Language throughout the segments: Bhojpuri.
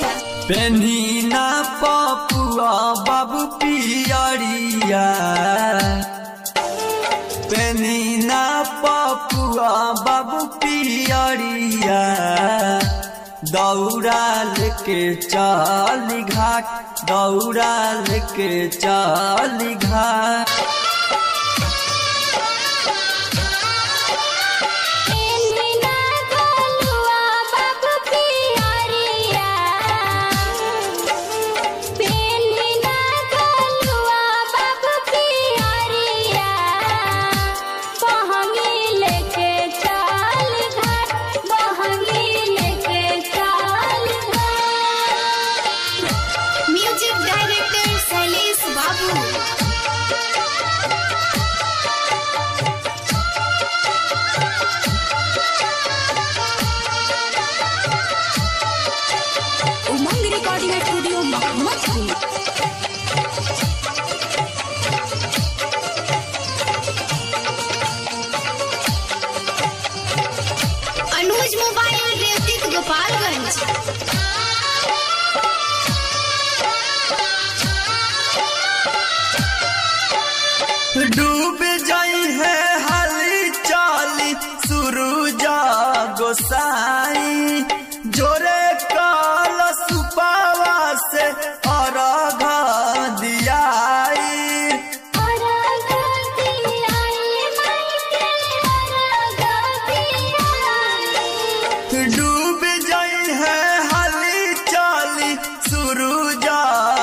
राजा पेन्हिना पपुआ बाबू पियरिया पेन्हिना पपुआ बाबू पियरिया दौड़ाल के चल घाट दौड़ाल के चल घाट पेन्हिना गोलुआ बाबू पियरिया पेन्हिना गोलुआ बाबू पियरिया बहंगी लेके चल घाट बहंगी लेके चल घाट music director Shailesh Babu Umang recording studio Mohammadpur Anuj mobile रेवतिक गोपालगंज डूब जाई है हाली चाली सुरुजा गोसाई जोरे काल सुपावा से अरघ दियाई डूब जाई है हाली चाली सुरुजा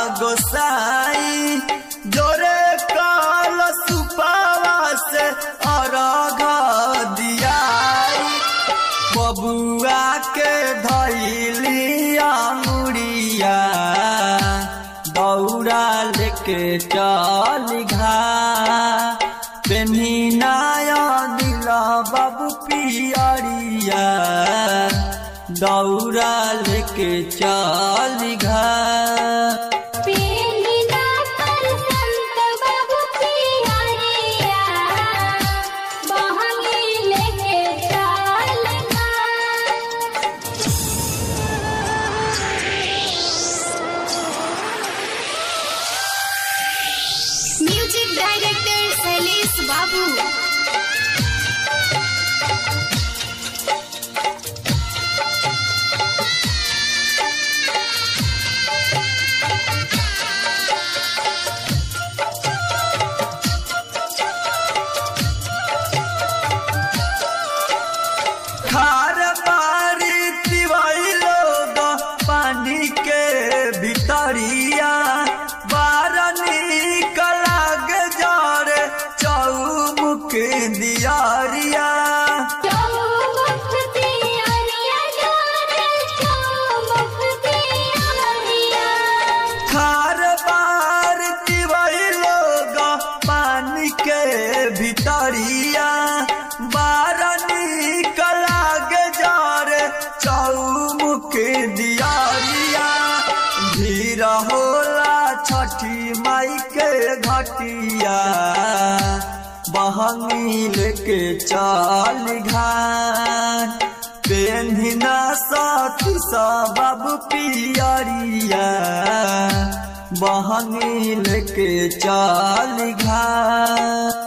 गोसाई जोरे काल सुपावा से अरघ दियाई बबुआ के धैलिया मुड़िया दौड़ा लेके चल घा पेन्हिनाया दिला बाबू पियरिया दौड़ा लेके चल घा म्यूजिक डायरेक्टर शैलेश बाबू खार पारी तिवाई लोग पानी के भितरिया बार निकल जरे चौमुख दियारिया खार बार तिवाई लोग पानी के भितरिया बार निकल जरे चौमुख दियारिया भीड़ होला छठी माई के घटिया बहंगी लेके चल घाट पेन्हिना साथी सब पियरिया बहंगी लेके चल घाट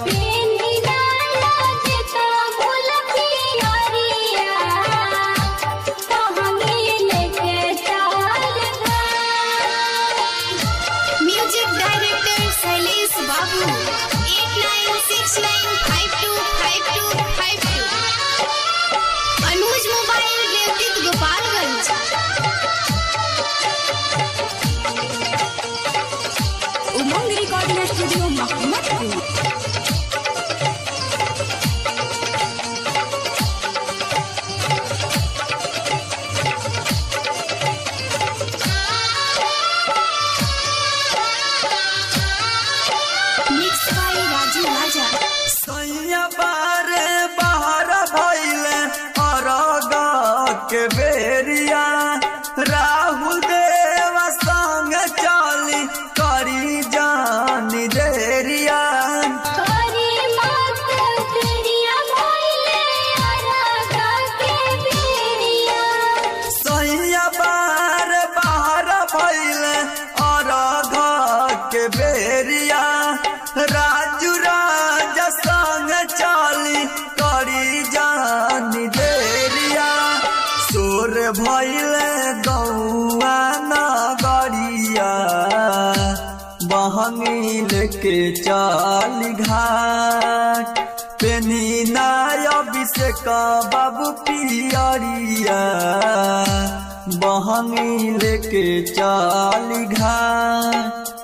music director Shailesh Babu eight nine six nine five two five two five two Anuj mobile रेवतिक Gopalganj Umang recording studio Mohammadpur mix by Raju Raja सैया बारे बाहर भैले अरग के बेरिया राहुल देव संग चली करी जानी देरिया करी मत तेरिया भइले अरगा के बेरिया सैया बार भैले गौआ नगरिया बहंगी लेके चल घाट पेनी नाय अभिषेक बाबू पियरिया बहंगी लेके चल घाट